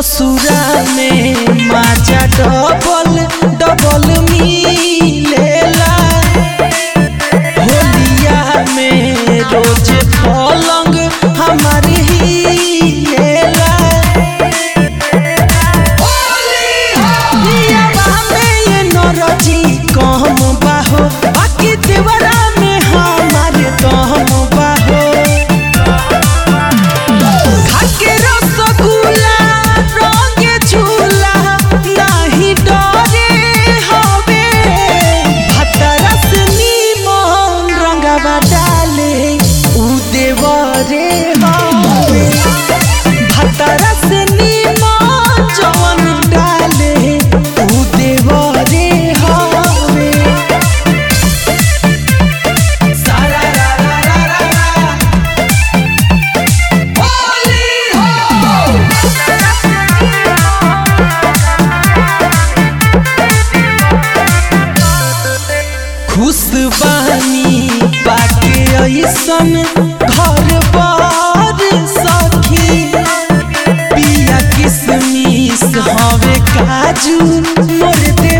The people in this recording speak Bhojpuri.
ससुरा में माजा डबल डबल मिलेला होलिया में रोज पलंग हमार हिलेला पियवा में ये नरजी कम बाहो बाकी देवरा में हमार दम बाहो खाके रसगुल्ला रंगे झूला नाही डरे हवे भतरस नीमन रंगवा डाले उ देवरे हवे भतरस नीमन जवन डाले उ देवरे हवे सारा रा रा रा रा रा होली हो खुश बानी बाके ऐसन घर बार सखी पिया किसमिस हवे काजू मोर